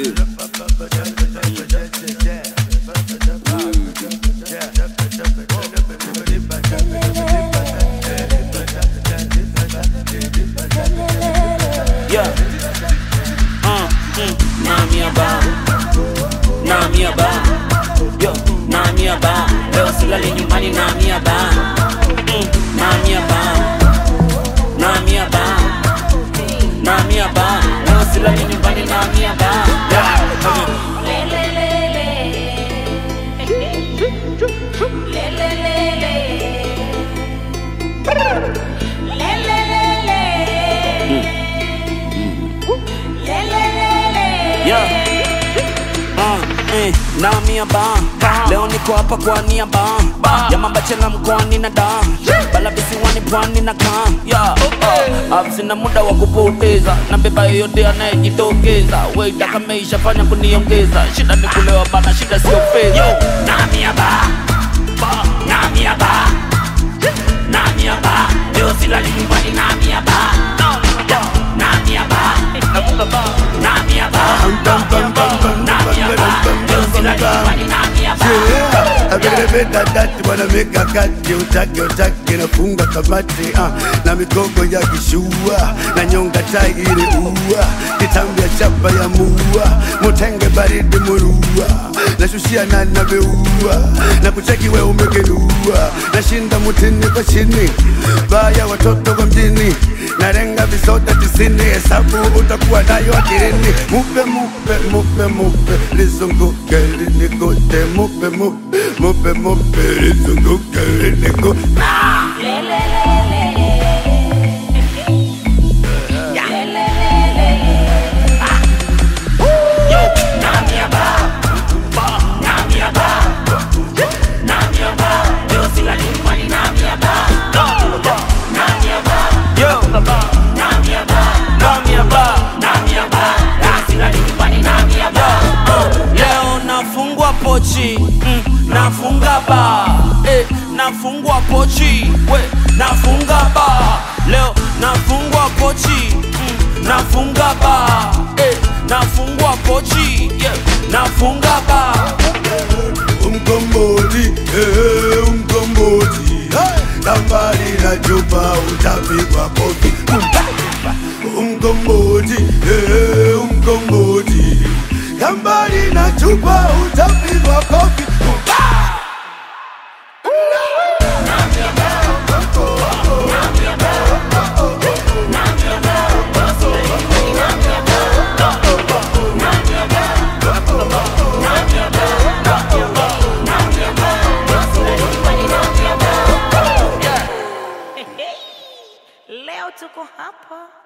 Yeah. Uh, mm, Namia ba. Namia ba. Yo, Namia ba. Leo silali nyumbani Namia ba. Mm, Namia ba. Namia ba. Namia ba. Leo silali nyumbani Namia ba. Yeah. uh, Yeah. Uh, eh, Namia ba. Leo niko hapa kwa nia ba. Ya mambachela mkoani na da. Bala visiwani pwani na kaa. Yeah. Uh, sina muda wa kupoteza. Na beba yoyote anayejitokeza. Weita kama ishafanya kuniongeza. Shida ni kulewa bana, shida sio fedha. Yo, Namia ba. Ba. Namia ba. Namia ba. Leo silali nyumbani Namia ba. Namia ba. Namia ba. Namia ba. Leo silali nyumbani Namia ba. Aberebedadati wanameka kati utake utake nafunga kamati ah, na migogo ya kishua na nyonga tai ile ua kitambi ya chapa ya mua mutenge baridi murua nashushia na nabeua na kucheki we umegenua nashinda mutini kwa chini baya watoto wa mjini narenga visoda tisini hesabu utakuwa nayo akilini mupe mupe mupe mupe lizunguke linikote mupe mupe mupe mupe lizunguke linikote Yo, Namia ba. Ba. Namia ba. Namia ba. Leo silali nyumbani Namia ba. Namia ba. Yo. Namia ba. Namia ba. Namia ba. Leo silali nyumbani Namia ba. Leo nafungwa pochi mm, nafunga ba eh, nafungwa pochi we nafunga ba leo nafungwa pochi mm, nafunga ba eh, nafungwa pochi yeah, nafunga ba umkomboti eh, umkomboti kambali na chupa utapigwa kofi umkomboti eh, umkomboti kambali na chupa utapigwa kofi Leo tuko hapa